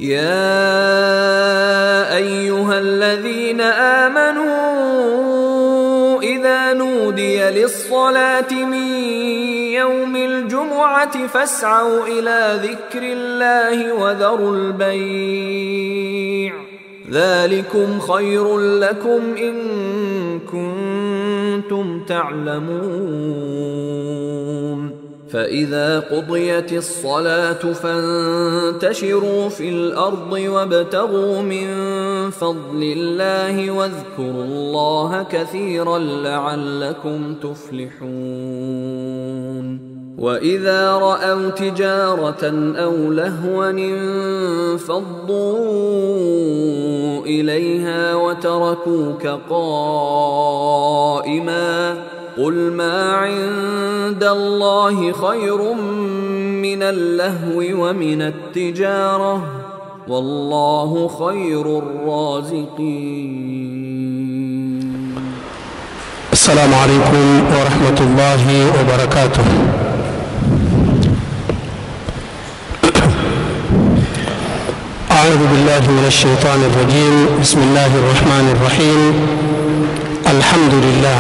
يا ايها الذين امنوا اذا نودي للصلاه من يوم الجمعه فاسعوا الى ذكر الله وذروا البيع ذلكم خير لكم ان كنتم تعلمون فإذا قضيت الصلاة فانتشروا في الأرض وابتغوا من فضل الله واذكروا الله كثيرا لعلكم تفلحون وإذا رأوا تجارة أو لهوا انفضوا إليها وتركوك قائماً قل ما عند الله خير من اللهو ومن التجارة والله خير الرازقين السلام عليكم ورحمة الله وبركاته أعوذ بالله من الشيطان الرجيم بسم الله الرحمن الرحيم الحمد لله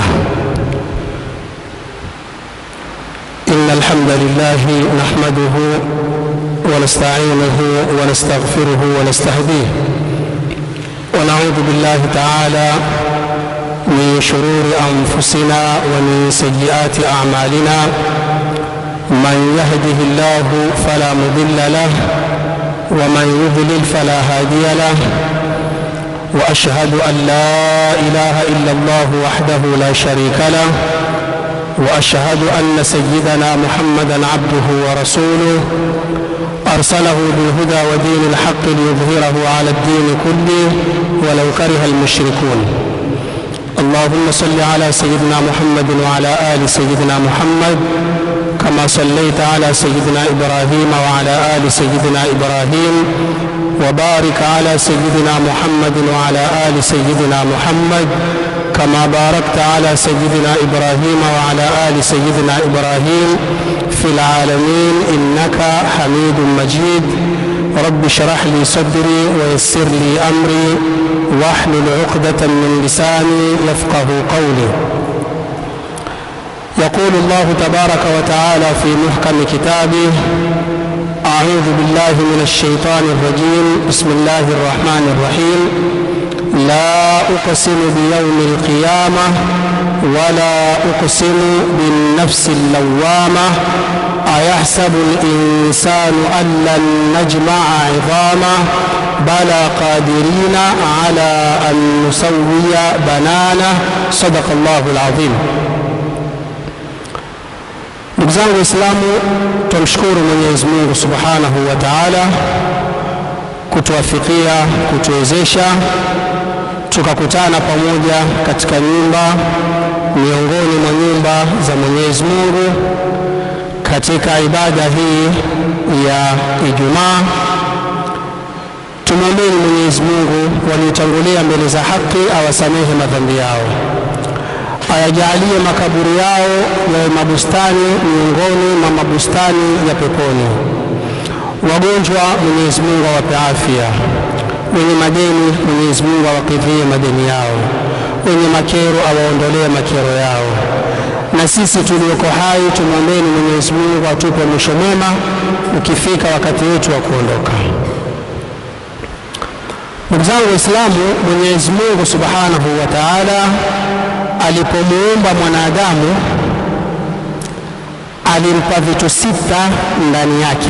إن الحمد لله نحمده ونستعينه ونستغفره ونستهديه ونعوذ بالله تعالى من شرور أنفسنا ومن سيئات أعمالنا من يهده الله فلا مضل له ومن يضلل فلا هادي له وأشهد أن لا إله إلا الله وحده لا شريك له واشهد ان سيدنا محمدا عبده ورسوله ارسله بالهدى ودين الحق ليظهره على الدين كله ولو كره المشركون اللهم صل على سيدنا محمد وعلى ال سيدنا محمد كما صليت على سيدنا ابراهيم وعلى ال سيدنا ابراهيم وبارك على سيدنا محمد وعلى ال سيدنا محمد كما باركت على سيدنا ابراهيم وعلى ال سيدنا ابراهيم في العالمين انك حميد مجيد رب اشرح لي صدري ويسر لي امري واحلل عقدة من لساني يفقه قولي يقول الله تبارك وتعالى في محكم كتابه اعوذ بالله من الشيطان الرجيم بسم الله الرحمن الرحيم لا أقسم بيوم القيامة ولا أقسم بالنفس اللوامة أيحسب الإنسان أن لن نجمع عظامه بلى قادرين على أن نسوي بنانه صدق الله العظيم ndugu zangu waislamu tumshukuru mwenyezi mungu subhanahu wa taala kutuafikia kutuwezesha tukakutana pamoja katika nyumba miongoni mwa nyumba za Mwenyezi Mungu katika ibada hii ya Ijumaa. Tumwombeni Mwenyezi Mungu waliotangulia mbele za haki awasamehe madhambi yao, ayajalie makaburi yao yawe mabustani miongoni mwa mabustani ya peponi. Wagonjwa Mwenyezi Mungu awape afya wenye madeni Mwenyezi Mungu awakidhie madeni yao, wenye makero awaondolee makero yao, na sisi tulioko hai tumwombeni Mwenyezi Mungu atupe mwisho mwema ukifika wakati wetu wa kuondoka. Ndugu zangu Waislamu, Mwenyezi Mungu Subhanahu wa Ta'ala alipomuumba mwanadamu alimpa vitu sita ndani yake.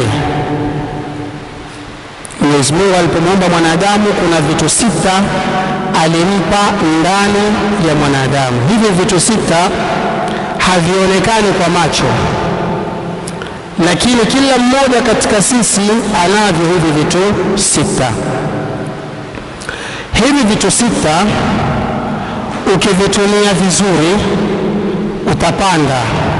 Mwenyezi Mungu alipomuumba mwanadamu kuna vitu sita alimpa ndani ya mwanadamu. Hivi vitu sita havionekani kwa macho, lakini kila mmoja katika sisi anavyo hivi vitu sita. Hivi vitu sita ukivitumia vizuri utapanda.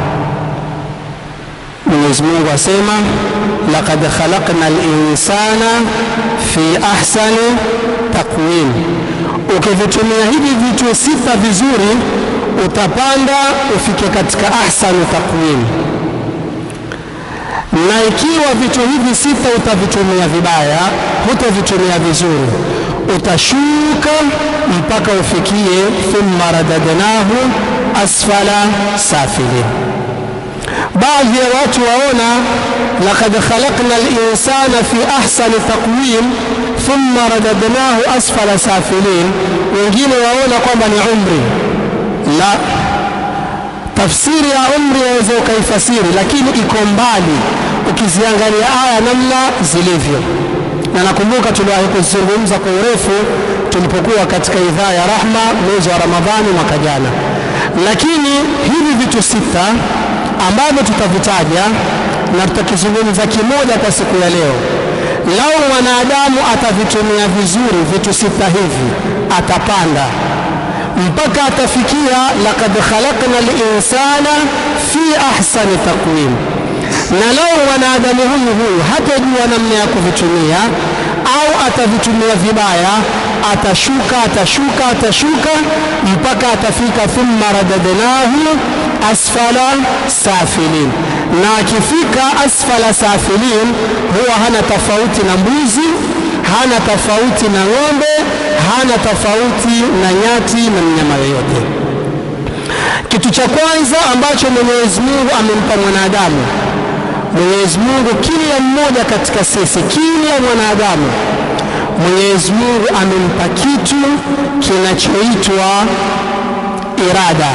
Mwenyezi Mungu asema laqad khalaqna al-insana fi ahsani taqwim. Ukivitumia hivi vitu sita vizuri utapanda ufike katika ahsanu taqwim. na ikiwa vitu hivi sita utavitumia vibaya, hutavitumia vizuri, utashuka mpaka ufikie thumma radadnahu asfala safilin. Baadhi ya watu waona laqad khalaqna al-insana fi ahsani taqwim thumma radadnahu asfala safilin, wengine waona kwamba ni umri. La, tafsiri ya umri yaweza ukaifasiri, lakini iko mbali ukiziangalia aya namna zilivyo. Na nakumbuka tuliwahi kuzungumza kwa urefu tulipokuwa katika idhaa ya Rahma mwezi wa Ramadhani mwaka jana, lakini hivi vitu sita ambavyo tutavitaja na tutakizungumza kimoja kwa siku ya leo, lau mwanadamu atavitumia vizuri vitu sita hivi, atapanda mpaka atafikia laqad khalaqna linsana fi ahsani taqwim. Na lau mwanadamu huyu huyu hatajua namna ya kuvitumia au atavitumia vibaya, atashuka atashuka atashuka mpaka atafika thumma radadnahu asfala safilin, na akifika asfala safilin huwa hana tofauti na mbuzi, hana tofauti na ng'ombe, hana tofauti na nyati na mnyama yoyote. Kitu cha kwanza ambacho Mwenyezi Mungu amempa mwanadamu, Mwenyezi Mungu kila mmoja katika sisi, kila mwanadamu, Mwenyezi Mungu amempa kitu kinachoitwa irada.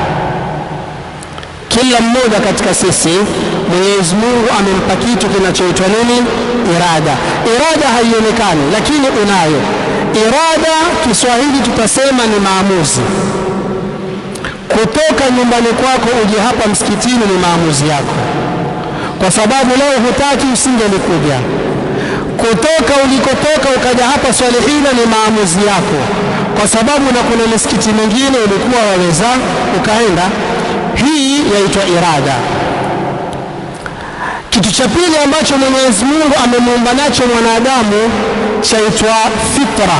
Kila mmoja katika sisi Mwenyezi Mungu amempa kitu kinachoitwa nini? Irada. Irada haionekani, lakini unayo irada. Kiswahili tutasema ni maamuzi. Kutoka nyumbani kwako uje hapa msikitini ni maamuzi yako, kwa sababu leo hutaki, usingelikuja. Kutoka ulikotoka ukaja hapa Swalihina ni maamuzi yako, kwa sababu na kuna misikiti mingine ulikuwa waweza ukaenda. Hii yaitwa irada. Kitu cha pili ambacho Mwenyezi Mungu amemuumba nacho mwanadamu chaitwa fitra.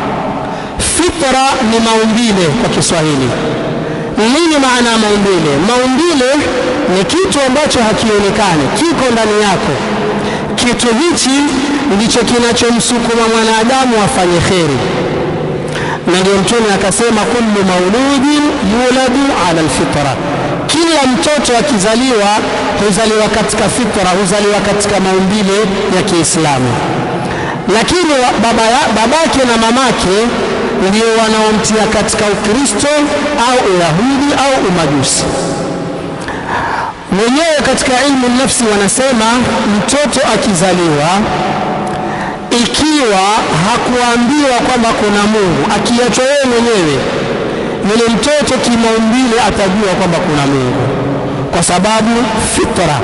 Fitra ni maumbile kwa Kiswahili. Nini maana ya maumbile? Maumbile ni kitu ambacho hakionekani, kiko ndani yako. Kitu hichi ndicho kinachomsukuma mwanadamu afanye kheri, na ndio Mtume akasema, kullu mauludin yuladu ala alfitra kila mtoto akizaliwa huzaliwa katika fitra, huzaliwa katika maumbile ya Kiislamu, lakini baba ya, babake na mamake ndio wanaomtia katika Ukristo au Uyahudi au Umajusi. Wenyewe katika ilmu nafsi wanasema mtoto akizaliwa, ikiwa hakuambiwa kwamba kuna Mungu, akiachwa yeye mwenyewe yule mtoto kimaumbile atajua kwamba kuna Mungu kwa sababu fitra.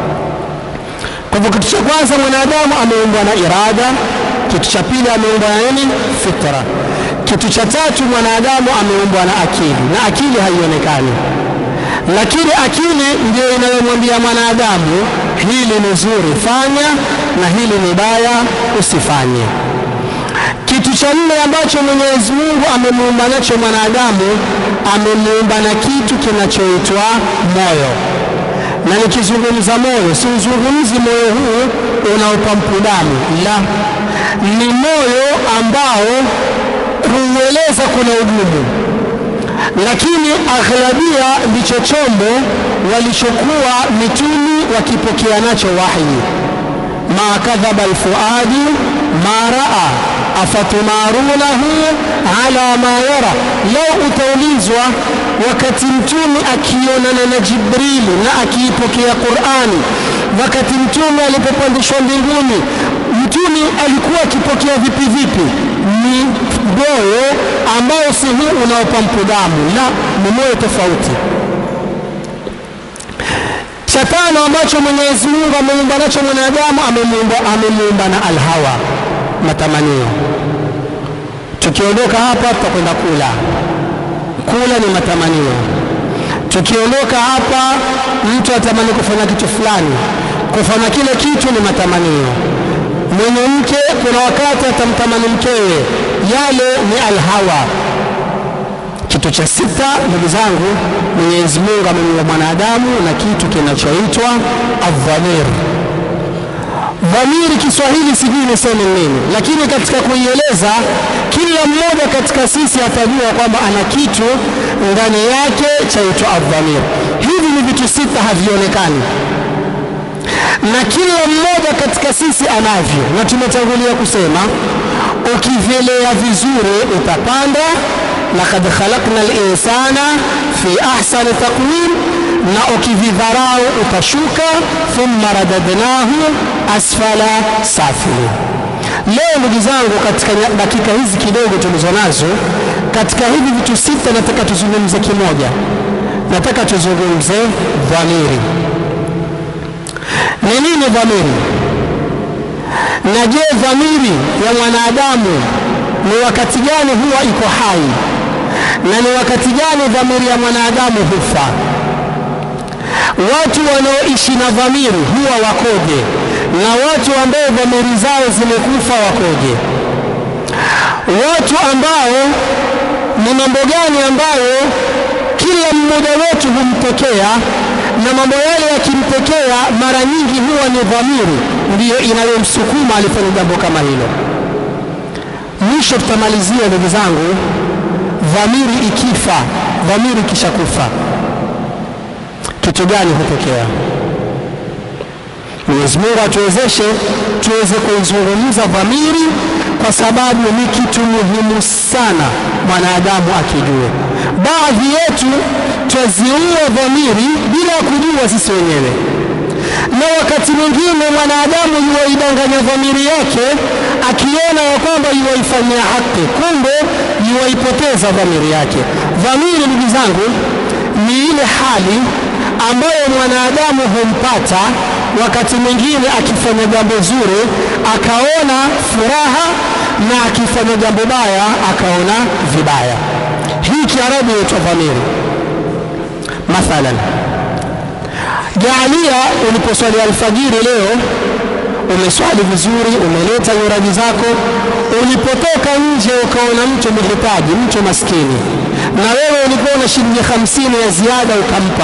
Kwa hivyo kitu cha kwanza mwanadamu ameumbwa na irada, kitu cha pili ameumbwa na nini? Fitra. Kitu cha tatu mwanadamu ameumbwa na akili, na akili haionekani, lakini akili ndio inayomwambia mwanadamu hili ni zuri fanya, na hili ni baya usifanye. Kitu cha nne ambacho Mwenyezi Mungu amemuumba nacho mwanadamu, amemuumba na kitu kinachoitwa moyo. Na nikizungumza moyo, siuzungumzi moyo huu unaopampu damu, la, ni moyo ambao kuueleza kuna ugumu, lakini aghlabia ndicho chombo walichokuwa mitumi wakipokea nacho wahyi. ma kadhaba alfuadu ma raa afatumarunahu ala ma yara. Leo utaulizwa wakati mtume akionana na Jibrili na akiipokea Qurani, wakati mtume alipopandishwa mbinguni, mtume alikuwa akipokea vipi vipi? Ni moyo ambao si huu unaopampu damu, la, ni moyo tofauti. Cha tano ambacho Mwenyezi Mungu ameumba nacho mwanadamu, amemuumba na alhawa, matamanio. Tukiondoka hapa tutakwenda kula, kula ni matamanio. Tukiondoka hapa, mtu atamani kufanya kitu fulani, kufanya kile kitu ni matamanio. Mwenye mke, kuna wakati atamtamani mkewe, yale ni alhawa. Kitu cha sita, ndugu zangu, Mwenyezi Mungu amemuumba mwanadamu na kitu kinachoitwa adhamir. Dhamiri Kiswahili sijui niseme nini, lakini katika kuieleza, kila mmoja katika sisi atajua kwamba ana kitu ndani yake chaitwa adhamir. Hivi ni vitu sita, havionekani na kila mmoja katika sisi anavyo, na tumetangulia kusema ukivyelea vizuri utapanda lakad khalaqna linsana fi ahsani taqwim, na ukividharau utashuka. Thumma radadnahu asfala safilin. Leo ndugu zangu, katika dakika hizi kidogo tulizo nazo, katika hivi vitu sita, nataka tuzungumze kimoja. Nataka tuzungumze dhamiri. Ni nini dhamiri? Na je, dhamiri ya mwanadamu ni wakati gani huwa iko hai na ni wakati gani dhamiri ya mwanadamu hufa? Watu wanaoishi na dhamiri huwa wakoje, na watu ambao dhamiri zao zimekufa wakoje? Watu ambao ni mambo gani ambayo kila mmoja wetu humtokea, na mambo yale yakimtokea mara nyingi huwa ni dhamiri ndiyo inayomsukuma alifanya jambo kama hilo. Mwisho tutamalizia ndugu zangu, dhamiri ikifa, dhamiri ikishakufa, kitu gani hutokea? Mwenyezi Mungu atuwezeshe tuweze kuizungumza dhamiri, kwa sababu ni kitu muhimu sana mwanadamu akijue. Baadhi yetu twaziua dhamiri bila kujua sisi wenyewe na wakati mwingine mwanadamu yuwaidanganya dhamiri yake akiona ya kwamba yuwaifanyia haki, kumbe yuwaipoteza dhamiri yake. Dhamiri, ndugu zangu, ni ile hali ambayo mwanadamu humpata wakati mwingine akifanya jambo zuri akaona furaha, na akifanya jambo baya akaona vibaya. Hii Kiarabu inaitwa dhamiri. Mathalan, Jaalia uliposwali alfajiri leo, umeswali vizuri, umeleta nyuraji zako, ulipotoka nje ukaona mtu mhitaji, mtu maskini, na wewe ulikuwa na shilingi hamsini ya ziada ukampa.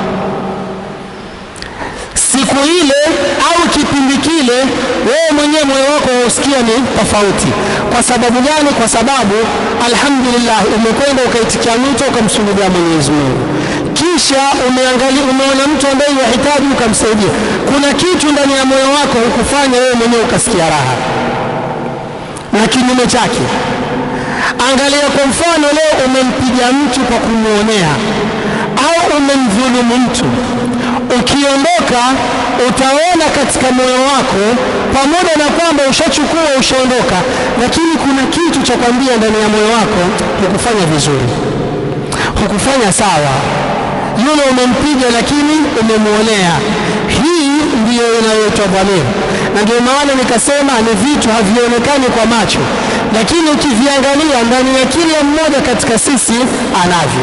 Siku ile au kipindi kile, wewe mwenyewe moyo wako wausikia ni tofauti. Kwa sababu gani? Kwa sababu alhamdulillah, umekwenda ukaitikia mwito ukamsujudia Mwenyezi Mungu kisha umeangalia, umeona mtu ambaye yahitaji ukamsaidia. Kuna kitu ndani ya moyo wako hukufanya wewe mwenyewe ukasikia raha, na kinyume chake. Angalia kwa mfano, leo umempiga mtu kwa kumwonea au umemdhulumu mtu, ukiondoka utaona katika moyo wako, pamoja na kwamba ushachukua ushaondoka, lakini kuna kitu cha kwambia ndani ya moyo wako, hukufanya vizuri, hukufanya sawa yule umempiga lakini umemwonea. Hii ndiyo inayoitwa dhamiri, na ndio maana nikasema ni vitu havionekani kwa macho, lakini ukiviangalia ndani ya kila mmoja katika sisi anavyo.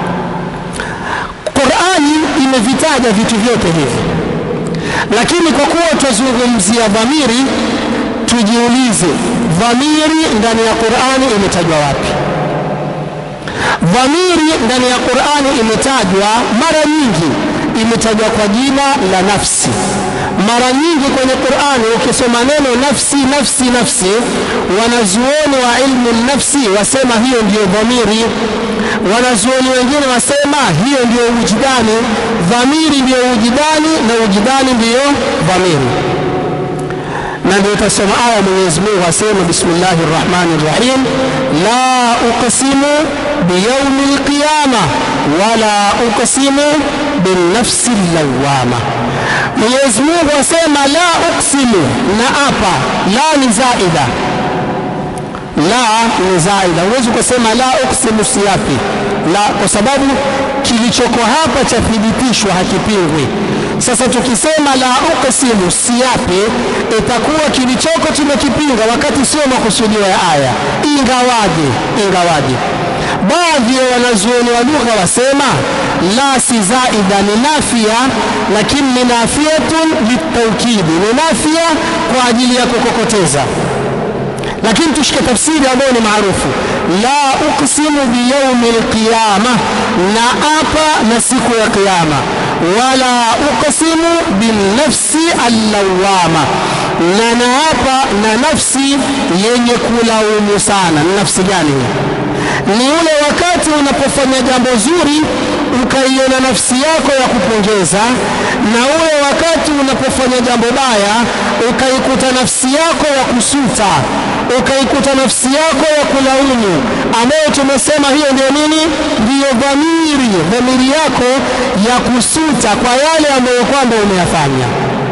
Qurani imevitaja vitu vyote hivi, lakini kwa kuwa twazungumzia dhamiri, tujiulize dhamiri ndani ya Qurani imetajwa wapi? Dhamiri ndani ya Qur'ani imetajwa mara nyingi, imetajwa kwa jina la nafsi. Mara nyingi kwenye Qur'ani ukisoma neno nafsi, nafsi, nafsi, wanazuoni wa ilmu nafsi wasema hiyo ndiyo dhamiri. Wanazuoni wengine wasema hiyo ndiyo ujidani. Dhamiri ndiyo ujidani na ujidani ndiyo dhamiri na ndio utasoma aya Mwenyezi Mungu asema, bismillahi rrahmani rrahim, la uqsimu biyaumi lqiyama wala uqsimu binnafsi llawama. Mwenyezi Mungu asema la uqsimu, na apa, la ni zaida, la ni zaida. Huwezi kusema la uqsimu siyapi la, kwa sababu kilichoko hapa chathibitishwa, hakipingwi. Sasa tukisema la uqsimu siyapi, itakuwa kilichoko tumekipinga, wakati sio makusudio ya aya. Ingawaje, ingawaje baadhi ya wanazuoni wa lugha wasema la si zaida ni nafia, lakini ni nafiatun litaukidi, ni nafia kwa ajili ya kukokoteza. lakini tushike tafsiri ambayo ni maarufu la uqsimu biyaumi lqiyama na apa na siku ya qiyama wala uqsimu binafsi allawama na naapa na nafsi yenye kulaumu sana ni nafsi gani hiyo ni ule wakati unapofanya jambo zuri ukaiona nafsi yako ya kupongeza na ule wakati unapofanya jambo baya ukaikuta nafsi yako ya kusuta ukaikuta nafsi yako ya kulaumu ambayo tumesema hiyo ndio nini ndiyo dhamiri dhamiri yako ya kusuta kwa yale ambayo kwamba umeyafanya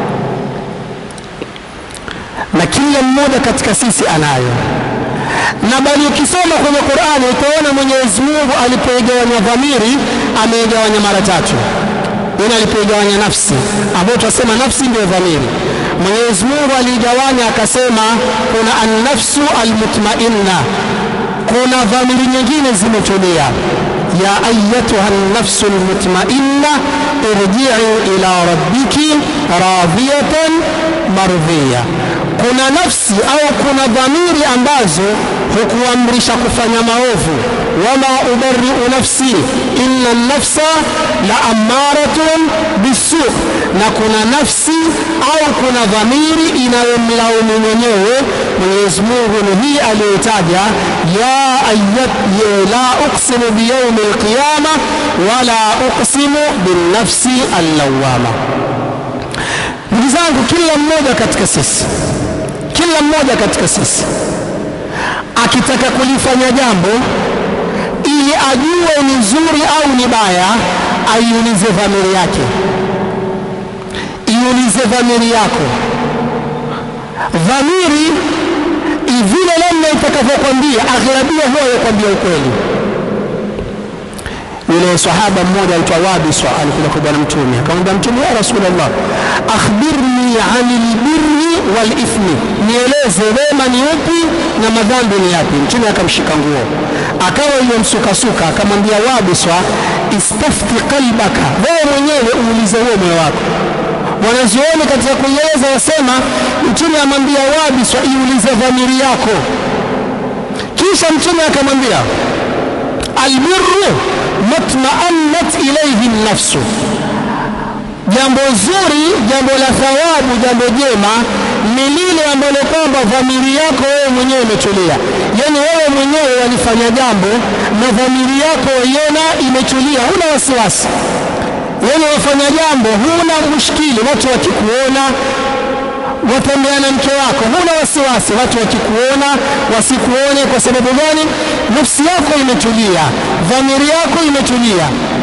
na kila mmoja katika sisi anayo na bali ukisoma kwenye Qur'ani utaona Mwenyezi Mungu alipoigawanya dhamiri ameigawanya mara tatu. Yaani alipoigawanya nafsi ambayo tunasema nafsi ndio dhamiri. Mwenyezi Mungu aliigawanya akasema kuna an-nafsu al-mutmainna, kuna dhamiri nyingine zimetulia. ya ayatuha an-nafsu al-mutmainna irji'i ila rabbiki radiyatan mardhiya kuna nafsi au kuna dhamiri ambazo hukuamrisha kufanya maovu wama ubariu nafsi inna nafsa la amaratun bisu na kuna nafsi au kuna dhamiri inayomlaumu mwenyewe mwenyezi mungu ni hii aliyotaja ya ayat la uqsimu biyaumi lqiyama wala uqsimu binnafsi allawama ndugu zangu kila mmoja katika sisi kila mmoja katika sisi akitaka kulifanya jambo ili ajue ni zuri au ni baya aiulize dhamiri yake iulize dhamiri yako dhamiri vile namna itakavyokwambia aghlabia huwa yakwambia ukweli yule sahaba mmoja aitwa Wabiswa alikuja kwa bwana mtume akamwambia mtume ya Rasulullah akhbirni anil birri wal ithmi nieleze wema ni upi na madhambi ni yapi mtume akamshika nguo akawa yomsukasuka akamwambia Wabiswa istafti qalbaka wewe mwenyewe uulize huo moyo wako wanazuoni katika kuieleza wasema mtume amwambia Wabiswa iulize dhamiri yako kisha mtume akamwambia albirru matmaannat ilayhi nafsu, jambo zuri, jambo la thawabu, jambo jema ni lile ambalo kwamba dhamiri yako wewe mwenyewe imetulia. Yani wewe mwenyewe walifanya jambo na dhamiri yako waiona imetulia, huna wasiwasi. Yani wafanya jambo, huna mushkili, watu wakikuona watembea na mke wako, huna wasiwasi, watu wakikuona wasikuone. Kwa sababu gani? Nafsi yako imetulia, dhamiri yako imetulia.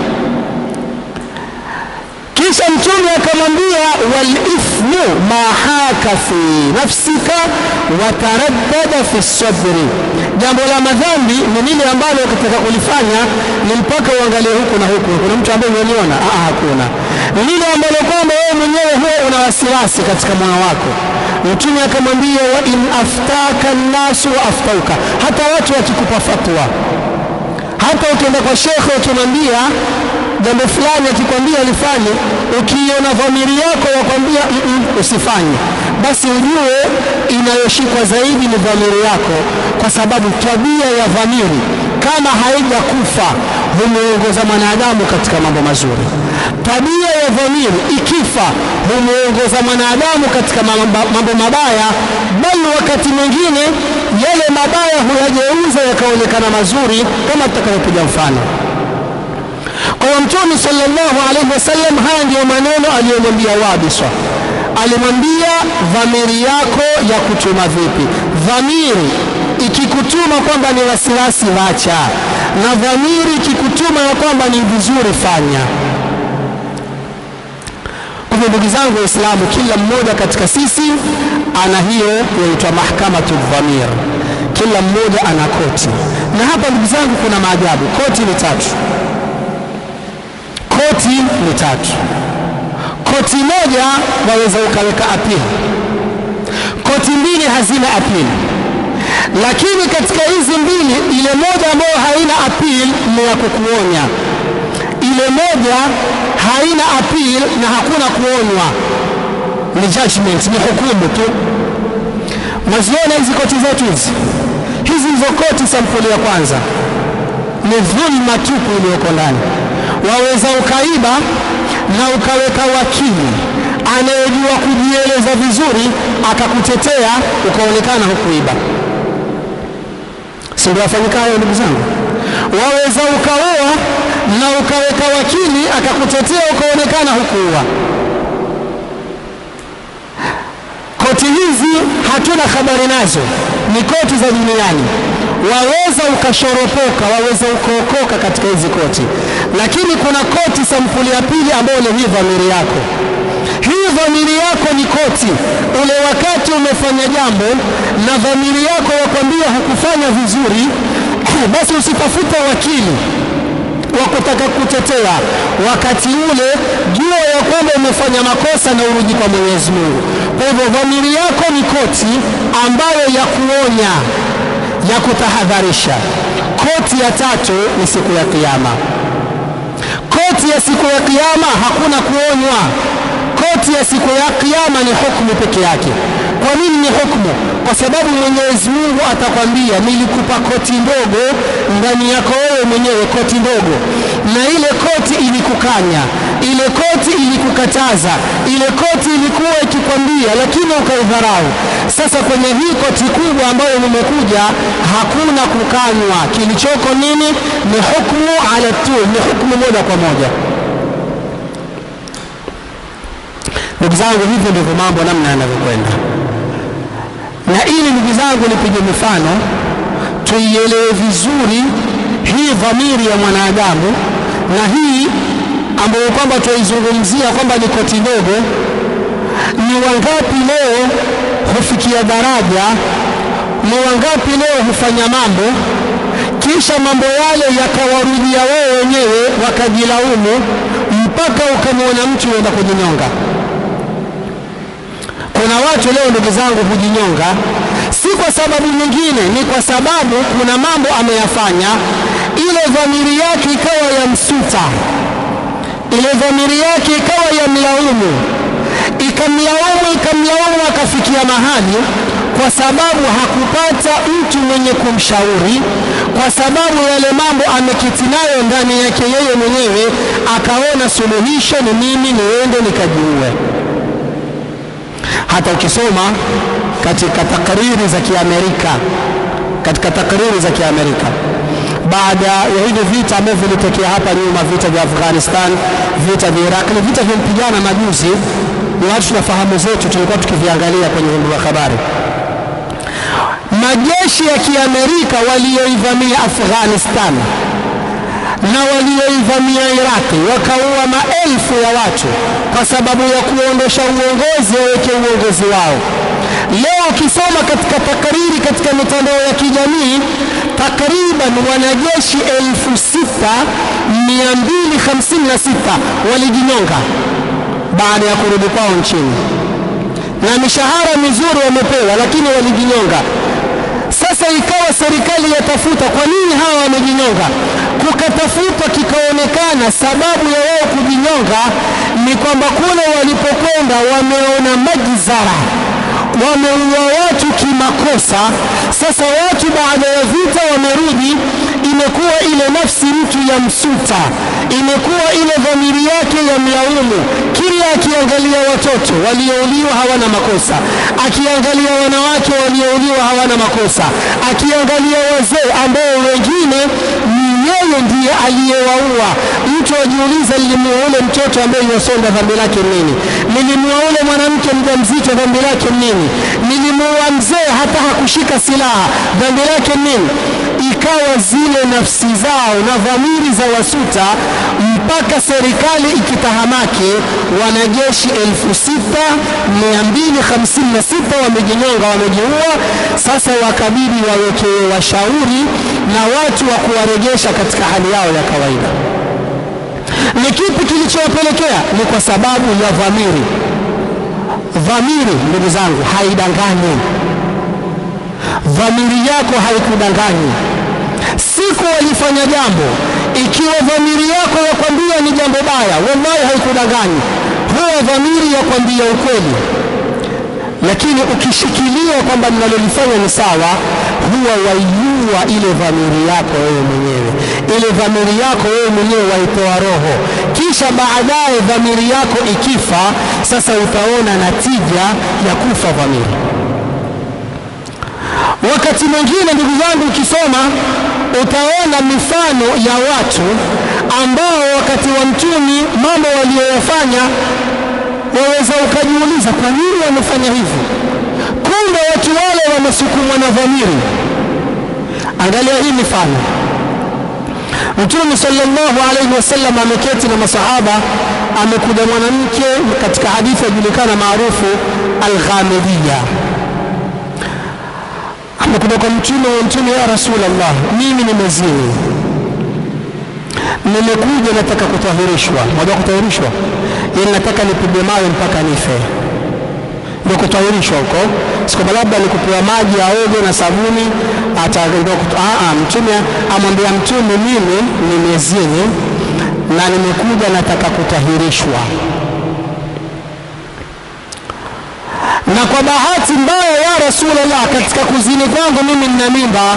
Kisha Mtume akamwambia, walithmu ma haka fi nafsika wataraddada fi sabri, jambo la madhambi ni lile ambalo ukitaka kulifanya ni mpaka uangalie huku na huku. Kuna mtu ambaye umeliona? Ah, hakuna. Ni lile ambalo kwamba wewe mwenyewe huwa una wasiwasi katika moyo wako. Mtume akamwambia, wa in aftaka nnasu wa aftauka, hata watu wakikupa fatwa hata ukienda kwa shekhe ukimwambia jambo fulani akikwambia lifanye, ukiona dhamiri yako yakwambia mm -mm, usifanye, basi ujue inayoshikwa zaidi ni dhamiri yako, kwa sababu tabia ya dhamiri kama haijakufa humwongoza mwanadamu katika mambo mazuri. Tabia ya dhamiri ikifa humwongoza mwanadamu katika mambo mabaya, bali wakati mwingine yale mabaya huyageuza yakaonekana mazuri, kama tutakavyopiga mfano. Kwa hiyo Mtume sallallahu alaihi wasallam, haya ndiyo maneno aliyomwambia Wabiswa. Alimwambia dhamiri yako ya kutuma vipi? Dhamiri ikikutuma kwamba ni wasiwasi, wacha, na dhamiri ikikutuma ya kwamba ni vizuri, fanya. Kwa hivyo ndugu zangu Waislamu, kila mmoja katika sisi ana hiyo yaitwa mahkamatu dhamir, kila mmoja ana koti. Na hapa ndugu zangu, kuna maajabu. Koti ni tatu, koti ni tatu. Koti moja waweza ukaweka apili, koti mbili hazina apili lakini katika hizi mbili, ile moja ambayo haina appeal ni ya kukuonya, ile moja haina appeal na hakuna kuonywa, ni judgment, ni hukumu tu. Mwaziona hizi koti zetu hizi, hizi ndizo koti sampuli ya kwanza, ni dhulma tupu iliyoko ndani. Waweza ukaiba na ukaweka wakili anayejua kujieleza vizuri akakutetea, ukaonekana hukuiba. Si ndio wafanyika hayo, ndugu zangu? Waweza ukaoa na ukaweka wakili akakutetea, ukaonekana hukuua. Koti hizi hatuna habari nazo, ni koti za duniani. Waweza ukashoropoka, waweza ukaokoka katika hizi koti, lakini kuna koti sampuli ya pili ambayo ni hii dhamiri yako. Hii dhamiri yako ni koti. Ule wakati umefanya jambo na dhamiri yako yakwambia hukufanya vizuri, basi usitafute wakili wa kutaka kutetea. Wakati ule jua ya kwamba umefanya makosa na urudi kwa Mwenyezi Mungu. Kwa hivyo dhamiri yako ni koti ambayo ya kuonya, ya kutahadharisha. Koti ya tatu ni siku ya Kiyama. Koti ya siku ya Kiyama hakuna kuonywa. Koti ya siku ya Kiyama ni hukumu peke yake. Kwa nini ni hukumu? Kwa sababu Mwenyezi Mungu atakwambia, nilikupa koti ndogo ndani yako wewe mwenyewe, koti ndogo, na ile koti ilikukanya, ile koti ilikukataza, ile koti ilikuwa ikikwambia, lakini ukaidharau. Sasa kwenye hii koti kubwa ambayo nimekuja, hakuna kukanywa. Kilichoko nini? Ni hukumu ala tu, ni hukumu moja kwa moja. Ndugu zangu, hivyo ndivyo mambo namna yanavyokwenda, na ili ndugu zangu nipige mifano tuielewe vizuri hii dhamiri ya mwanadamu na hii ambayo kwamba tunaizungumzia kwamba ni koti ndogo. Ni wangapi leo hufikia daraja? Ni wangapi leo hufanya mambo kisha mambo yale yakawarudia wao wenyewe wakajilaumu, mpaka ukamwona mtu enda kujinyonga. Kuna watu leo ndugu zangu hujinyonga, si kwa sababu nyingine, ni kwa sababu kuna mambo ameyafanya, ile dhamiri yake ikawa ya msuta, ile dhamiri yake ikawa ya mlaumu, ikamlaumu ikamlaumu, akafikia mahali kwa sababu hakupata mtu mwenye kumshauri, kwa sababu yale mambo ameketi nayo ndani yake yeye mwenyewe, akaona suluhisho ni mimi niende nikajiue. Hata ukisoma katika takriri za Kiamerika, katika takriri za Kiamerika baada ya hivi vita ambavyo vilitokea hapa nyuma, vita vya Afghanistan, vita vya Iraq, ni vita vilimpigana majuzi, ni watu tunafahamu zetu, tulikuwa tukiviangalia kwenye vyombo vya habari. Majeshi ya Kiamerika walioivamia Afghanistan na walioivamia Iraqi wakaua maelfu ya watu kwa sababu ya kuondosha uongozi waweke uongozi wao. Leo ukisoma katika takariri katika mitandao ya kijamii, takriban wanajeshi elfu sita mia mbili hamsini na sita walijinyonga baada ya kurudi kwao nchini, na mishahara mizuri wamepewa, lakini walijinyonga. Sasa ikawa serikali yatafuta kwa nini hawa wamejinyonga, kukatafutwa kikaonekana sababu ya wao kujinyonga ni kwamba kule walipokwenda wameona majzara, wameua watu kimakosa. Sasa watu baada ya vita wamerudi, imekuwa ile nafsi mtu ya msuta, imekuwa ile dhamiri yake ya mlaumu. Kila akiangalia watoto waliouliwa hawana makosa, akiangalia wanawake waliouliwa hawana makosa, akiangalia wazee ambao wengine ni yeye ndiye aliyewaua. Mtu ajiuliza, nilimuua ule mtoto ambaye yuwasonda, dhambi lake nini? Nilimuua ule mwanamke mjamzito, dhambi lake nini? Nilimuua mzee hata hakushika silaha, dhambi lake nini? Ikawa zile nafsi zao na dhamiri za wasuta, mpaka serikali ikitahamake, wanajeshi elfu sita mia mbili hamsini na sita wamejinyonga, wamejiua. Sasa wakabidi wawekewe washauri na watu wa kuwarejesha katika hali yao ya kawaida. Ni kipi kilichowapelekea? Ni kwa sababu ya dhamiri. Dhamiri, ndugu zangu, haidanganyi. Dhamiri yako haikudanganyi. Siku walifanya jambo, ikiwa dhamiri yako yakwambia ni jambo baya, wallahi haikudanganyi. Huwa dhamiri yakwambia ukweli. lakini ukishikilia kwamba ninalolifanya ni sawa, huwa waiua ile dhamiri yako wewe mwenyewe, ile dhamiri yako wewe mwenyewe waitoa roho, kisha baadaye dhamiri yako ikifa, sasa utaona natija ya kufa dhamiri. Wakati mwingine ndugu zangu, ukisoma utaona mifano ya watu ambao wakati wa mtumi mambo waliyoyafanya waweza ukajiuliza kwa nini wamefanya hivi. Kumbe watu wale wamesukumwa na dhamiri. Angalia hii mifano. Mtume sallallahu alaihi wasallam ameketi na masahaba, amekuja mwanamke katika hadithi yajulikana maarufu Alghamidiya amekuja kwa mtume wa mtume, ya Rasulullah, mimi nimezini, nimekuja nataka kutahirishwa. Unajua kutahirishwa, yani nataka nipigwe mawe mpaka nife, ndio kutahirishwa huko. Si kwamba labda nikupewa maji aoge na sabuni ata ndio kutu- ah, ah, mtume amwambia mtume, mimi nimezini na nimekuja nataka kutahirishwa na kwa bahati mbaya ya Rasulullah, katika kuzini kwangu mimi nina mimba.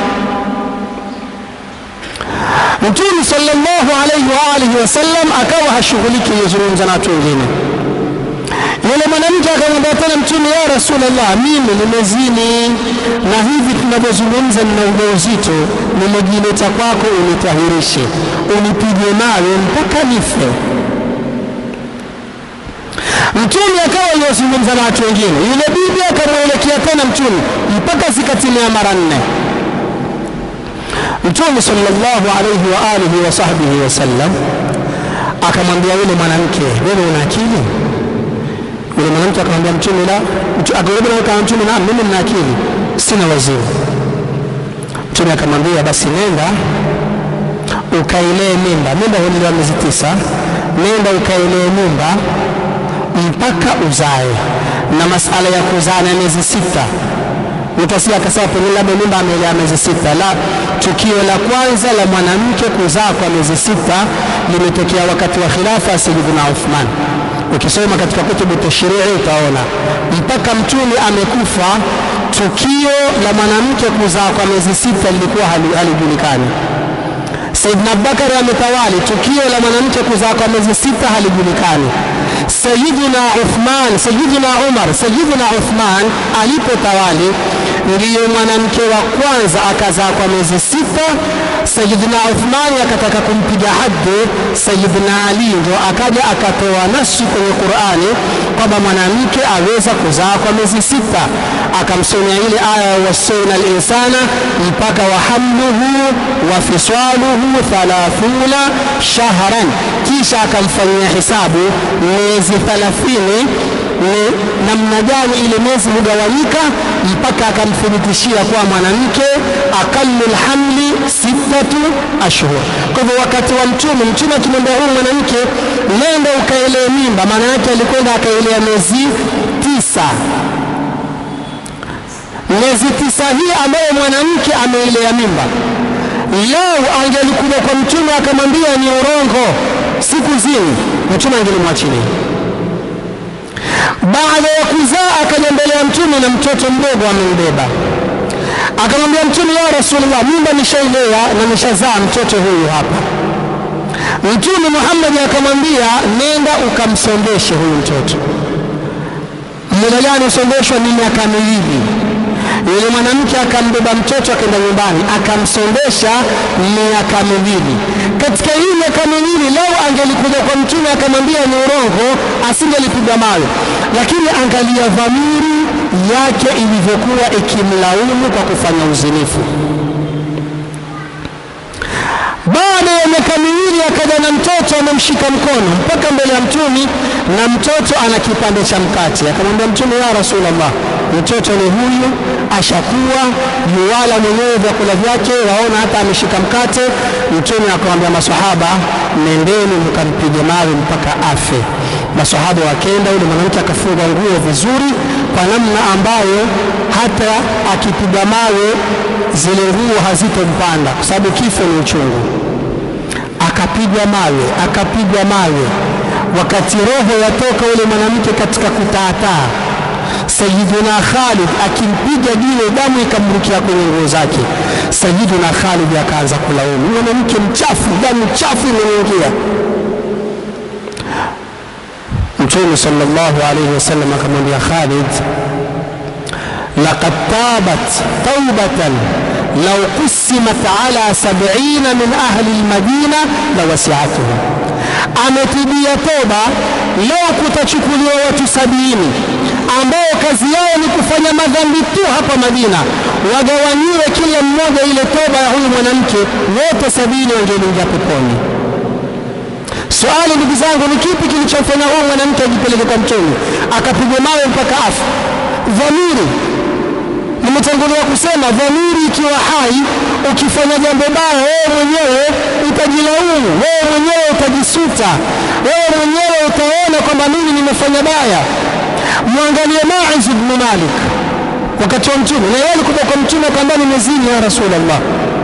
Mtume sallallahu alaihi wa alihi wasallam akawa hashughuliki yuzungumza na watu wengine. Yule mwanamke akamwambia tena Mtume, ya Rasulullah, mimi nimezini na hivi tunavyozungumza nina ujauzito, nimejileta kwako unitahirishe, unipige mawe mpaka nife. Mtume akawa aliyozungumza na watu wengine, yule bibi akamwelekea tena Mtume mpaka zikatimia mara nne. Mtume sallallahu alaihi wa alihi wa sahbihi wasallam akamwambia yule mwanamke, wewe una akili? Yule mwanamke akamwambia Mtume, la. Mtu- Akarudi na akamwambia Mtume, naam, mimi nina akili, sina wazimu. Mtume akamwambia, basi nenda ukailee mimba. Mimba huliwa miezi tisa, nenda ukailee mimba mpaka uzae, na masala ya kuzaa na miezi sita utasikia akasema pengine labda mimba amelea miezi sita. La, tukio la kwanza la mwanamke kuzaa kwa miezi sita limetokea wakati wa khilafa ya Sayyidina Uthman. Ukisoma katika kutubu tashrii utaona mpaka mtume amekufa, tukio la mwanamke kuzaa kwa miezi sita lilikuwa hali- halijulikani. Saidina Abubakari ametawali, tukio la mwanamke kuzaa kwa miezi sita halijulikani. Sayyidina Uthman, Sayyidina Umar, Sayyidina Uthman alipotawali ndiyo mwanamke wa kwanza akazaa kwa miezi sita. Sayyidina Uthman akataka kumpiga haddi Sayyidina Ali, ndio akaja akatoa nasi kwenye Qur'ani kwamba mwanamke aweza kuzaa kwa miezi sita, akamsomea ile aya wasauna linsana mpaka wa hamluhu wa fisaluhu thalathuna shahran, kisha akamfanyia hisabu miezi thalathini ni namna gani ile miezi hugawanyika, mpaka akamthibitishia kuwa mwanamke aqallu lhamli sittatu ashhur. Kwa hivyo wakati wa Mtume, Mtume akimwambia huyu mwanamke nenda ukaelee mimba, maana yake alikwenda akaelea miezi tisa miezi tisa hii ambayo mwanamke ameilea mimba, lau angelikuja kwa mtume akamwambia ni urongo, siku zini, mtume angelimwachilia. Baada ya kuzaa akaja mbele ya mtume na mtoto mdogo amembeba, akamwambia mtume, ya Rasulullah, mimba nishailea na nishazaa mtoto huyu hapa. Mtume Muhammad akamwambia, nenda ukamsondeshe huyu mtoto. Muda gani usondeshwa? Ni miaka miwili. Yule mwanamke akambeba mtoto akaenda nyumbani akamsondesha miaka miwili. Katika hii miaka miwili, lau angelikuja kwa mtume akamwambia ni urongo, asingelipiga mawe. Lakini angalia dhamiri yake ilivyokuwa ikimlaumu kwa kufanya uzinifu. Baada ya miaka miwili akaja na mtoto amemshika mkono mpaka mbele ya mtumi, na mtoto ana kipande cha mkate. Akamwambia Mtume, ya Rasulullah, mtoto ni huyu, ashakuwa yuwala mwenyewe vyakula vyake, waona hata ameshika mkate. Mtume akamwambia masahaba, nendeni mkampige mawe mpaka afe. Masahaba wakenda, yule mwanamke akafunga nguo vizuri kwa namna ambayo hata akipiga mawe zile nguo hazitompanda kwa sababu kifo ni uchungu. Akapigwa mawe, akapigwa mawe, wakati roho yatoka yule mwanamke katika kutaataa. Sayyiduna Khalid akimpiga jiwe, damu ikamrukia kwenye nguo zake. Sayyiduna Khalid akaanza kulaumu, mwanamke mchafu, damu chafu imemwingia. Mtume sallallahu alayhi wasallam akamwambia Khalid, laqad tabat taubatan law qusimat ala sab'ina min ahli almadina lawasi'atuhum, ametibia toba leo kutachukuliwa watu sabini ambao kazi yao ni kufanya madhambi tu hapa Madina, wagawanyiwe kila mmoja ile toba ya huyu mwanamke, wote sabini wangeingia peponi. Swali ndugu zangu, ni kipi kilichomfanya huyu mwanamke ajipeleke kwa Mtume akapigwa mawe mpaka afa? Dhamiri. Nimetangulia kusema dhamiri ikiwa hai, ukifanya jambo baya, wewe mwenyewe utajilaumu, wewe mwenyewe utajisuta, wewe mwenyewe utaona kwamba mimi nimefanya baya. Mwangalie Maiz ibn Malik wakati wa Mtume, na yeye alikuja kwa Mtume akamwambia, nimezini ya Rasulullah.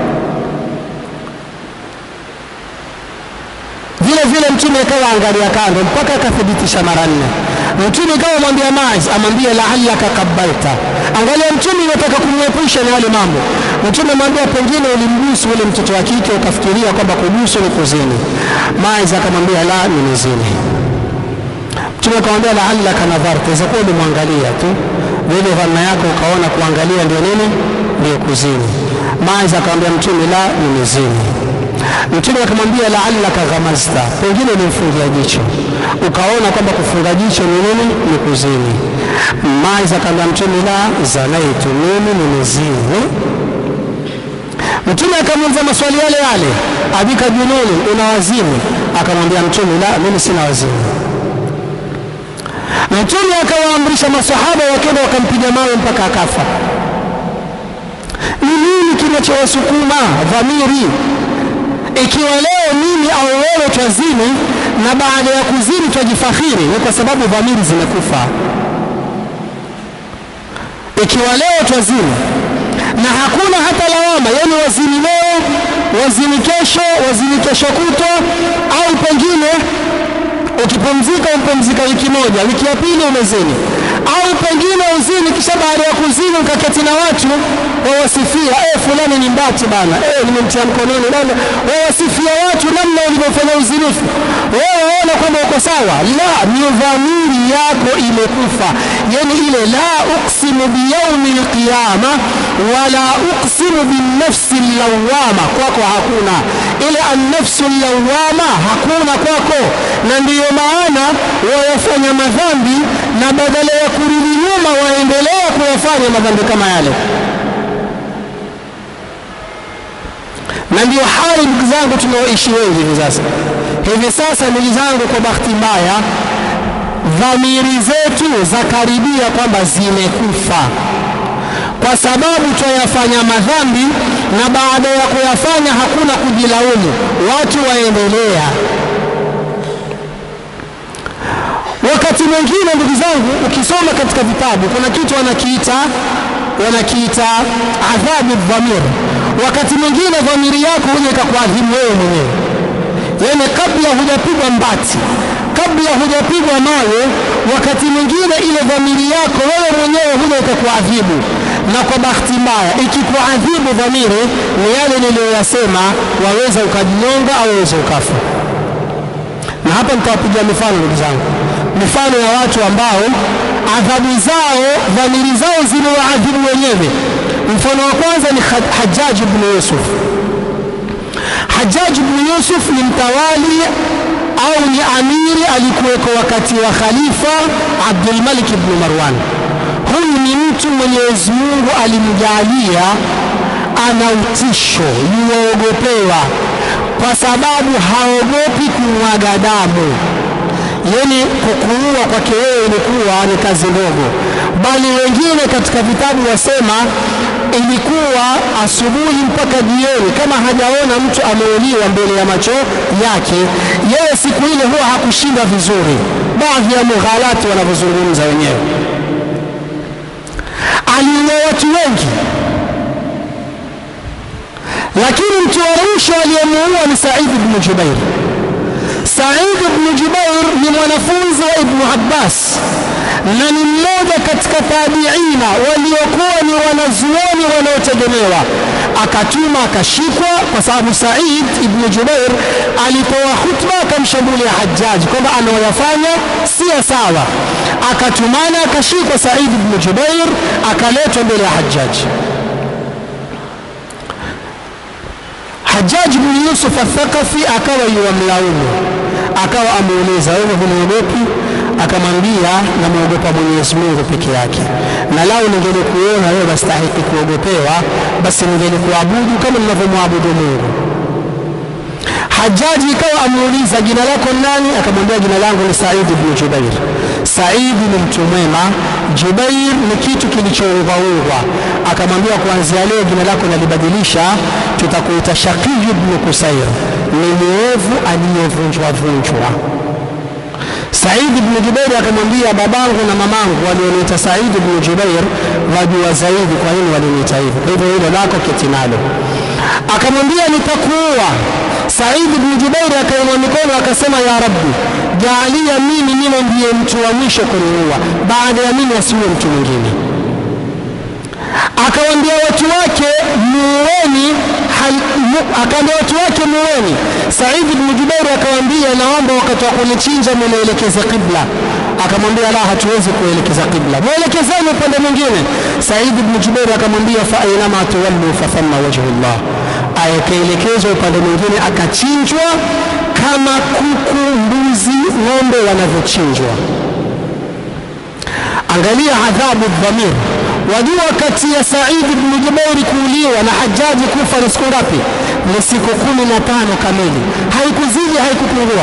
vile vile mtume ikawa angalia kando mpaka akathibitisha mara nne. Mtume ikawa mwambia Maiz, amwambie laallaka kabbalta. Angalia, mtume anataka kumwepusha na yale mambo. Mtume amwambia pengine ulimbusu ule mtoto wa kike ukafikiria kwamba kubusu ni kuzini. Maiz akamwambia la, nimezini. Mtume akamwambia laallaka nadharta, izakuwa ulimwangalia tu vile dhanna yako ukaona kuangalia ndio nini, ndio kuzini. Maiz akamwambia Mtume la, nimezini. Mtume akamwambia laallaka ghamazta, pengine ulimfungia jicho ukaona kwamba kufunga jicho ni nini? Ni kuzini. Maiz akamwambia Mtume la zanaitu, mimi nimezini. Mtume akamuuliza maswali yale yale, abika jununi, una wazimu? Akamwambia Mtume la, mimi sina wazimu. Mtume akawaamrisha masahaba wakenda wakampiga mawe mpaka akafa. Ni nini kinachowasukuma dhamiri ikiwa leo mimi au wewe twazini na baada ya kuzini twajifakhiri, ni kwa sababu dhamiri zimekufa. Ikiwa leo twazini na hakuna hata lawama, yani wazini leo, wazini kesho, wazini kesho kutwa, au pengine ukipumzika umpumzika wiki moja, wiki ya pili umezini, au pengine uzini, kisha baada ya kuzini ukaketi na watu wawasifia, eh, fulani ni mbati bana, eh, nimemtia mkononi bana, wawasifia watu namna ulivyofanya uzinifu, wewe waona kwamba uko sawa. La, ni dhamiri yako imekufa, yani ile la uksimu biyaumi lqiyama wala uksimu binafsi lawama, kwako hakuna ile annafsu lawama, hakuna kwako, na ndiyo maana wayafanya madhambi na badala ya kurudi nyuma waendelea kuyafanya madhambi kama yale. na ndio hali ndugu zangu tunaoishi wengi hivi sasa. Hivi sasa ndugu zangu, kwa bahati mbaya, dhamiri zetu za karibia kwamba zimekufa, kwa sababu twayafanya madhambi na baada ya kuyafanya hakuna kujilaumu, watu waendelea. Wakati mwingine ndugu zangu, ukisoma katika vitabu kuna kitu wanakiita wanakiita adhabu dhamir. Wakati mwingine dhamiri yako huja ikakuadhibu wewe mwenyewe, yaani kabla hujapigwa mbati, kabla hujapigwa mawe, wakati mwingine ile dhamiri yako wewe mwenyewe huja ikakuadhibu. Na kwa bahati mbaya, ikikuadhibu dhamiri, ni yale niliyoyasema, waweza ukajinyonga au waweza ukafa. Na hapa nitawapigia mifano ndugu zangu, mifano ya watu ambao adhabu zao dhamiri zao ziliwaadhibu wenyewe. Mfano wa kwanza ni Hajjaj ibn Yusuf. Hajjaj ibn Yusuf ni mtawali au ni amiri alikuweko wakati wa Khalifa Abdul Malik ibn Marwan. Huyu ni mtu Mwenyezi Mungu alimjalia ana utisho, yuwaogopewa kwa sababu haogopi kumwaga damu yani kukuua kwake wewe ilikuwa ni kazi ndogo, bali wengine katika vitabu wasema ilikuwa asubuhi mpaka jioni, kama hajaona mtu ameuliwa mbele ya macho yake, yeye siku ile huwa hakushinda vizuri. Baadhi ya mughalati wanavyozungumza wenyewe, aliua watu wengi, lakini mtu wa mwisho aliyemuua ni Said ibn Jubair. Said ibn Jubair ni mwanafunzi wa Ibnu Abbas na ni mmoja katika tabiina waliokuwa ni wanazuoni wanaotegemewa. Akatuma akashikwa, kwa sababu Said ibn Jubair alitoa khutba akamshambulia Hajjaj kwamba anaoyafanya si sawa. Akatumana akashikwa Said ibn Jubair akaletwa mbele ya Hajjaj. Hajjaj bin Yusuf Athaqafi akawa yuwamlaumu, akawa amuuliza wewe hunaogopi? Akamwambia namwogopa Mwenyezi Mungu peke yake, na lau ningelikuona wewe wastahiki kuogopewa, basi ningelikuabudu kama ninavyomwabudu Mungu. Hajaji ikawa amuuliza jina lako nani? Akamwambia jina langu ni Said ibn Jubair. Saidi ni mtu mwema, Jubair ni kitu kilichoungwaungwa. Akamwambia kuanzia leo jina lako nalibadilisha, tutakuita Shaqi ibn Kusair, ni mwovu aliyevunjwa vunjwa. Said ibn Jubair akamwambia babangu na mamangu walioniita Said ibn Jubair wajua zaidi kwa nini waliniita hivyo, kwa hivyo hilo lako keti nalo. Akamwambia nitakuua. Said ibn Jubair akainua mikono akasema, ya Rabbi, jaalia mimi niwe ndiye mtu wa mwisho kuniua, baada ya mimi asiwe mtu mwingine. Akawaambia watu wake muweni, akaambia watu wake muweni. Said ibn Jubair akawaambia, naomba wakati wa kunichinja munielekeze qibla. Akamwambia, la, hatuwezi kuelekeza qibla, mwelekezeni upande mwingine. Said ibn Jubair akamwambia, fa ainama tuwallu fa thamma wajhullah akaelekezwa upande mwingine, akachinjwa kama kuku, mbuzi, ng'ombe wanavyochinjwa. Angalia adhabu dhamir. Wajua, kati ya Said ibn Jubairi kuuliwa na Hajaji kufa ni siku ngapi? Ni siku kumi na tano kamili, haikuzidi haikupungua.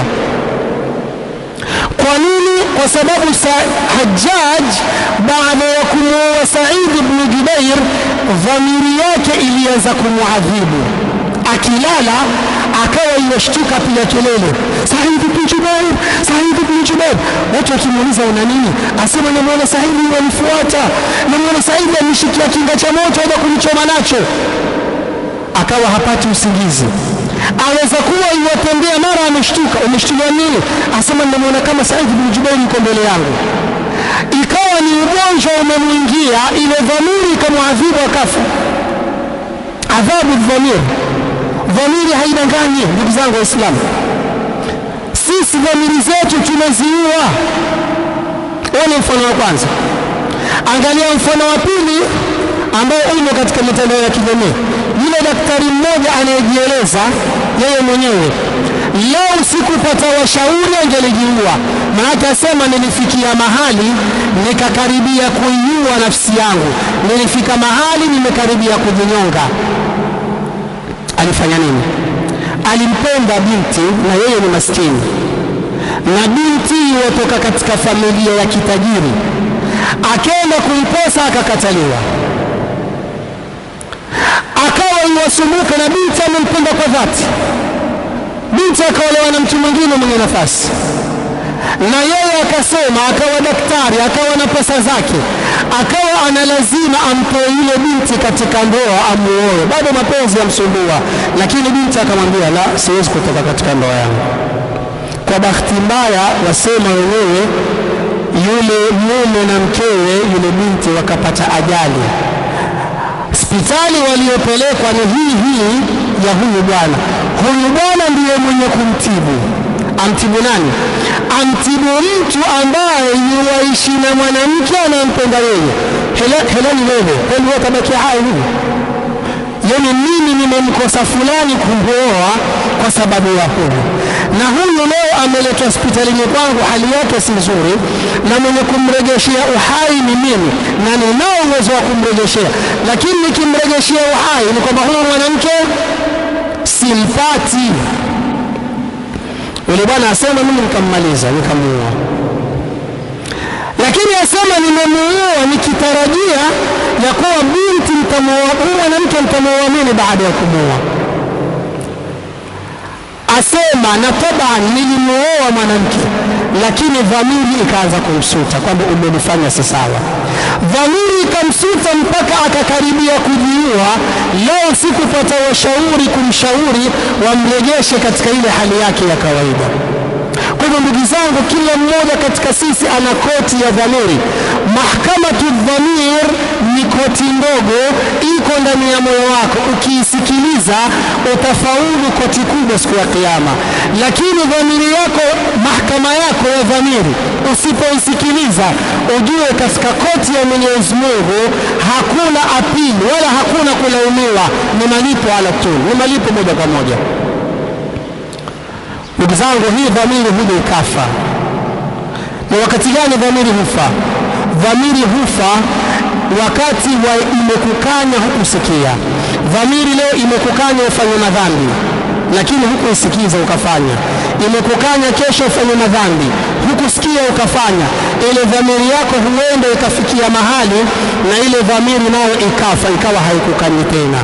Kwa nini? Kwa sababu Hajjaj baada ya kumuoa Said ibn Jubair, dhamiri yake ilianza kumwadhibu. Akilala akawa iwashtuka piga kelele, Said ibn Jubair, Said ibn Jubair. Watu wakimuuliza una nini, asema namwona Said wanifuata, namwona Said ameshikia kinga cha moto aja kunichoma nacho. Akawa hapati usingizi aweza kuwa iwatembea mara ameshtuka. Umeshtuka nini? Asema nimemwona kama Said bin Jubair yuko mbele yangu. Ikawa ni ugonjwa umemwingia, ile dhamiri ikamwadhibu akafa. Adhabu dhamiri, dhamiri haidanganyi ndugu zangu Waislamu. Sisi dhamiri zetu tumeziua. Huo ni mfano wa kwanza. Angalia mfano wa pili ambao umo katika mitandao ya kijamii. Yule daktari mmoja anayejieleza yeye mwenyewe, lau sikupata washauri angelijiua. Maanake asema nilifikia mahali nikakaribia kuiua nafsi yangu, nilifika mahali nimekaribia kujinyonga. Alifanya nini? Alimpenda binti na yeye ni maskini, na binti iwatoka katika familia ya kitajiri, akenda kuiposa akakataliwa akawa iwasumbuka na binti amempenda kwa dhati. Binti akaolewa na mtu mwingine mwenye nafasi, na yeye akasema, akawa daktari, akawa na pesa zake, akawa ana lazima amtoe yule binti katika ndoa, amuoe. Bado mapenzi yamsumbua, lakini binti akamwambia, la, siwezi kutoka katika ndoa yangu. Kwa bahati mbaya, wasema wenyewe, yule mume na mkewe, yule binti wakapata ajali hospitali waliopelekwa ni hii hii ya huyu bwana. Huyu bwana ndiye mwenye kumtibu. Amtibu nani? Amtibu mtu ambaye yuwaishi na mwanamke anayempenda yeye. Heleni wewe, kwani wewe tabakia hai hivi? Yani mimi nimemkosa fulani kumwoa kwa sababu ya huyu, na huyu leo ameletwa hospitalini kwangu, hali yake si nzuri, na mwenye kumregeshea uhai ni mimi, na ninao uwezo wa kumregeshea, lakini nikimregeshea uhai ni kwamba huyu mwanamke simpati. Yule bwana asema mimi nikammaliza, nikamuua, lakini asema nimemuua nikitarajia ya kuwa binti mtamuoa huyu mwanamke mtamuoa mimi baada ya kumuoa asema na taban nilimuoa mwanamke, lakini dhamiri ikaanza kumsuta kwamba umenifanya si sawa. Dhamiri ikamsuta mpaka akakaribia kujiua. Leo sikupata washauri kumshauri wamrejeshe katika ile hali yake ya kawaida. Kwa hivyo hivyo ndugu zangu, kila mmoja katika sisi ana koti ya dhamiri. Mahkamatu dhamir ni koti ndogo, iko ndani ya moyo wako. Ukiisikiliza utafaulu koti kubwa siku ya Kiyama. Lakini dhamiri yako, mahakama yako ya dhamiri, usipoisikiliza ujue katika koti ya Mwenyezi Mungu hakuna apili wala hakuna kulaumiwa, ni malipo ala tu, ni malipo moja kwa moja. Ndugu zangu, hii dhamiri huja ikafa. Ni wakati gani dhamiri hufa? Dhamiri hufa wakati wa imekukanya hukusikia. Dhamiri leo imekukanya ufanye madhambi, lakini hukuisikiza ukafanya. Imekukanya kesho ufanye madhambi, hukusikia ukafanya. Ile dhamiri yako huenda ikafikia mahali na ile dhamiri nayo ikafa, ikawa haikukanyi tena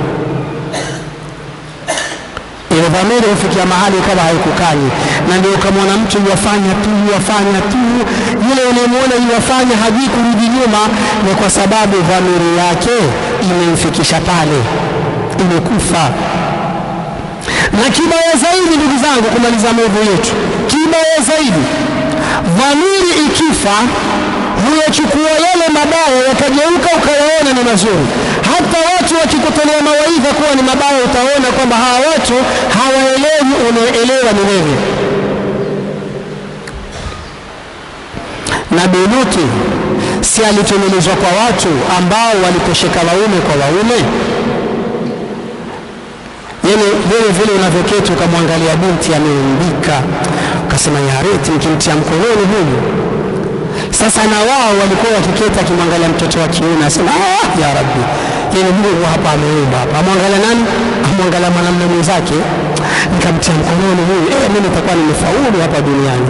ile dhamiri hufikia mahali kama haikukanyi, na ndio ukamwona mtu yuwafanya tu yuwafanya tu, yule unayemwona yuwafanya hajui kurudi nyuma, ni kwa sababu dhamiri yake imemfikisha pale, imekufa. Na kibaya zaidi, ndugu zangu, kumaliza maudhui yetu, kibaya zaidi, dhamiri ikifa huyachukua yale mabaya yakageuka ukayaona ni mazuri. Hata watu wakikutolea mawaidha kuwa ni mabaya, utaona kwamba hawa watu hawaelewi, unaelewa ni wewe. Nabii Lutu si alitumilizwa kwa watu ambao walitosheka waume kwa waume? Yani vile vile unavyoketi ukamwangalia binti ameumbika, ukasema yareti nikimtia mkononi huyu sasa na wao walikuwa wakiketi akimwangalia mtoto wa kiume asema ah, ya Rabbi, yani Mungu hapa ameumba hapa. Amwangalia nani? Amwangalia mwanamume mwenzake, nikamtia mkononi huyu, eh, mimi nitakuwa nimefaulu hapa duniani.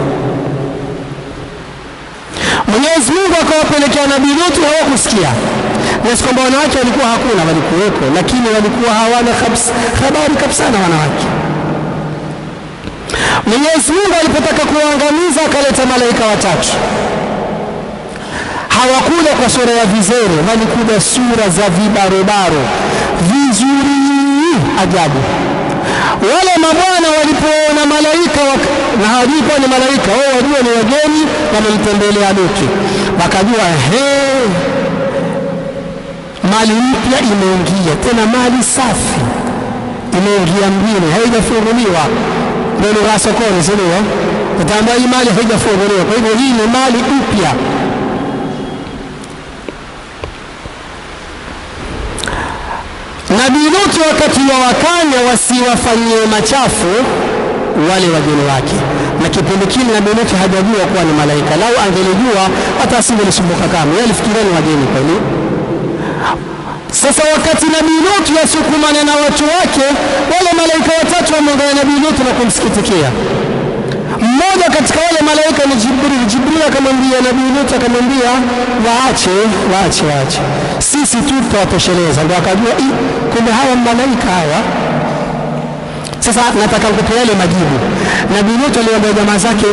Mwenyezi Mungu akawapelekea Nabii Lutu, hawakusikia nasi kwamba wanawake walikuwa hakuna, walikuwepo, lakini walikuwa hawana kabisa, habari kabisa na wanawake. Mwenyezi Mungu alipotaka kuwaangamiza akaleta malaika watatu hawakuja kwa sura ya vizero, walikuja sura za vibarobaro vizuri ajabu. Wale mabwana walipoona malaika wak... na hawajui kuwa ni malaika, wao wajua ni wageni wamemtembelea Lutu, wakajua he, mali mpya imeingia, tena mali safi imeingia mjini, haijafunguliwa. Ndio lugha ya sokoni, si ndio? Utaambia hii mali haijafunguliwa, kwa hivyo hii ni mali mpya. Nabii Lutu wakati wa wakanya wasiwafanyie machafu wale wageni wake, na kipindi kile Nabii Lutu hajajua kuwa ni malaika. Lau angelijua hata asingelisumbuka kama yeye, alifikiria ni wageni kweli. Sasa wakati Nabii Lutu yasukumana na watu wake, wale malaika watatu wamwangalia Nabii Lutu na kumsikitikia. Mmoja katika wale malaika ni Jibril. Jibril akamwambia Nabii Lutu, akamwambia waache, waache, waache, sisi tu tutawatosheleza. Ndio akajua kumbe hawa malaika hawa. Sasa nataka nikupe yale majibu. Nabii Lutu aliwaambia jamaa zake,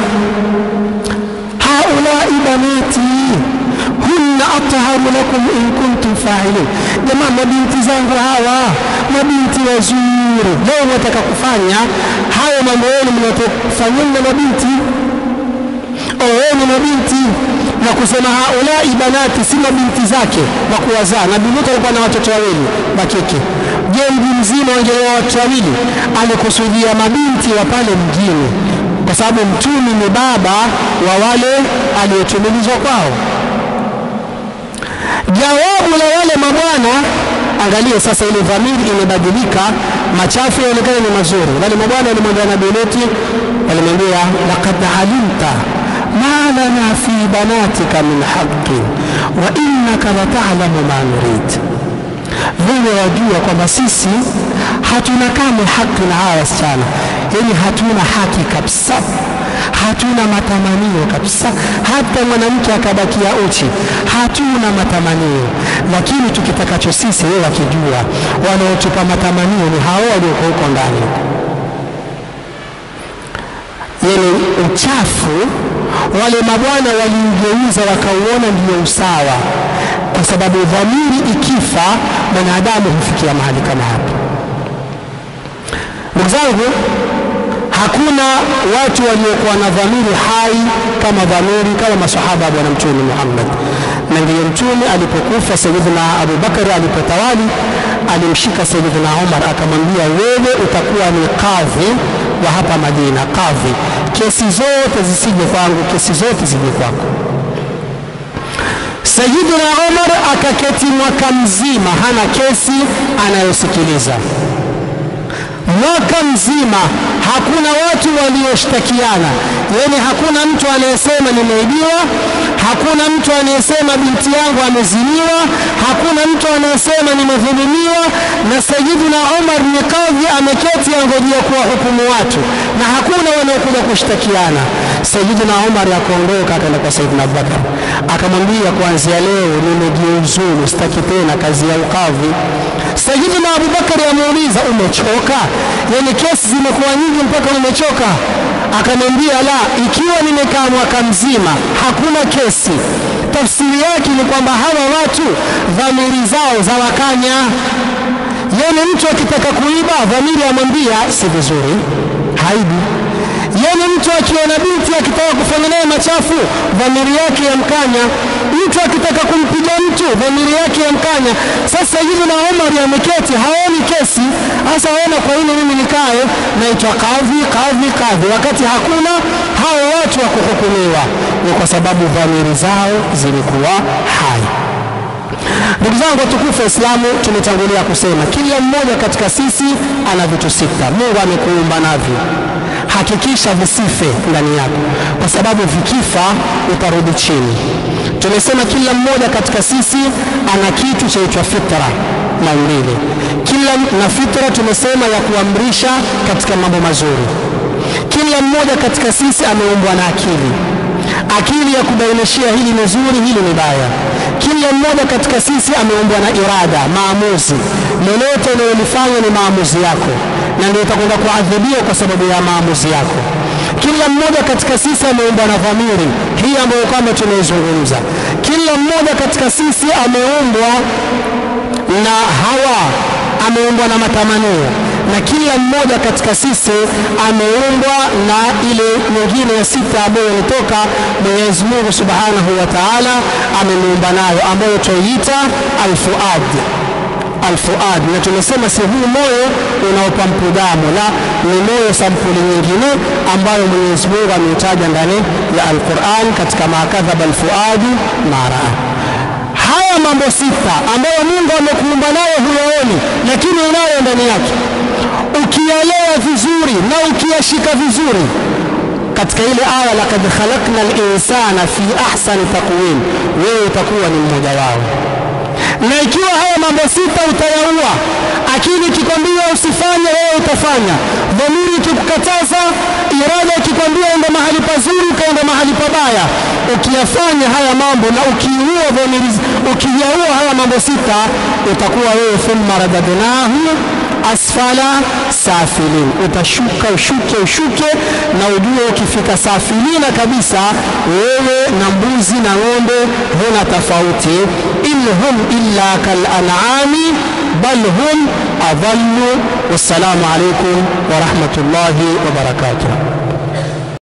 haulai banati hunna atharu lakum in kuntum fa'ilin, jamaa, mabinti zangu hawa, mabinti wazuri. Leo mwataka kufanya hayo mambo yenu mnatofanyeni na mabinti, oweni mabinti na kusema haulai banati, si mabinti zake wa kuwazaa. Nabii Lutu alikuwa na watoto wawili wa kike. Je, mji mzima wangeoa watoto wawili? Alikusudia mabinti wa pale mjini, kwa sababu mtumi ni baba wa wale aliyotumilizwa kwao. Jawabu la wale mabwana, angalia sasa, ile dhamiri imebadilika, machafu yaonekana ni mazuri. Wale mabwana walimwambia Nabii Lutu, walimwambia laqad alimta ma lana fi banatika min haqqin wa innaka latalamu ma nurid, wewe wajua kwamba sisi hatuna kamwe haki na hawa wasichana, yaani hatuna haki kabisa hatuna matamanio kabisa. Hata mwanamke akabakia uchi, hatuna matamanio. Lakini tukitakacho sisi, wewe wakijua, wanaotupa matamanio ni hao walioko huko ndani. Yani uchafu wale mabwana waliugeuza wakauona ndio usawa, kwa sababu dhamiri ikifa, mwanadamu hufikia mahali kama hapo. Ndugu zangu, hakuna watu waliokuwa na dhamiri hai kama dhamiri kama masahaba wa bwana mtume Muhammad. Na ndiyo mtume alipokufa, Sayyidina Abu Bakar alipotawali, alimshika Sayyidina Umar akamwambia, wewe utakuwa ni kadhi wa hapa Madina, kadhi, kesi zote zisije kwangu, kesi zote zije kwako. Sayyidina Umar akaketi mwaka mzima hana kesi anayosikiliza mwaka mzima hakuna watu walioshtakiana, yaani hakuna mtu anayesema nimeibiwa, hakuna mtu anayesema binti yangu ameziniwa, hakuna mtu anayesema nimedhulumiwa. Na Sayyidina Umar ni kadhi, ameketi angojea kuwahukumu watu, na hakuna wanaokuja kushtakiana. Sayyidina Umar akaondoka akaenda kwa Sayyidina Abubakar akamwambia, kuanzia leo nimejiuzulu, sitaki tena kazi ya ukadhi. Sayyidina Abubakari amuuliza umechoka? Yaani kesi zimekuwa nyingi mpaka umechoka? Akamwambia la, ikiwa nimekaa mwaka mzima hakuna kesi, tafsiri yake ni kwamba hawa watu dhamiri zao za wakanya. Yaani mtu akitaka kuiba dhamiri amwambia si vizuri, haibu yaani mtu akiona binti akitaka kufanya naye machafu dhamiri yake yamkanya. Mtu akitaka kumpiga mtu dhamiri yake yamkanya. Sasa hivi na Omar ameketi haoni kesi, hasa aona kwa nini mimi nikae naitwa kadhi kadhi kadhi, wakati hakuna hao watu wa kuhukumiwa. Ni kwa sababu dhamiri zao zilikuwa hai. Ndugu zangu watukufu wa Islamu, tumetangulia kusema kila mmoja katika sisi ana vitu sita Mungu amekuumba navyo. Hakikisha visife ndani yako, kwa sababu vikifa utarudi chini. Tumesema kila mmoja katika sisi ana kitu chaitwa fitra, maumbile. Kila na fitra tumesema ya kuamrisha katika mambo mazuri. Kila mmoja katika sisi ameumbwa na akili akili ya kubainishia hili ni zuri, hili ni baya. Kila mmoja katika sisi ameumbwa na irada, maamuzi. Lolote unalolifanya ni maamuzi yako, na ndio utakwenda kuadhibiwa kwa sababu ya maamuzi yako. Kila mmoja katika sisi ameumbwa na dhamiri hii ambayo kwamba tunaizungumza. Kila mmoja katika sisi ameumbwa na hawa, ameumbwa na matamanio na kila mmoja katika sisi ameumbwa na ile nyingine ya sita ambayo ilitoka Mwenyezi Mungu Subhanahu wa Ta'ala amemuumba nayo ambayo twaiita alfuad alfuad, na tumesema si huu moyo unaopampu damu, la ni moyo sampuli nyingine ambayo Mwenyezi Mungu ameutaja ndani ya Al-Qur'an katika makadhaba alfuadu maraa haya mambo sita ambayo Mungu amekuumba nayo huyaoni, lakini unayo ndani yake. Ukiyalewa vizuri na ukiyashika vizuri, katika ile aya lakad khalaqna linsana fi ahsani taqwim, wewe utakuwa ni mmoja wao. Na ikiwa haya mambo sita utayaua, akili ikikwambia usifanye, wewe utafanya. Dhamiri ikikukataza, irada ikikwambia enda mahali pazuri, ukaenda mahali pabaya. Ukiyafanya haya mambo na ukiua dhamiri, ukiyaua haya mambo sita, utakuwa wewe thumma radadnahu asfala safilin, utashuka ushuke ushuke, na ujue ukifika safilina kabisa, wewe na mbuzi na ng'ombe huna tofauti. in hum illa kal an'ami bal hum adallu. Wassalamu alaikum wa rahmatullahi wa barakatuh.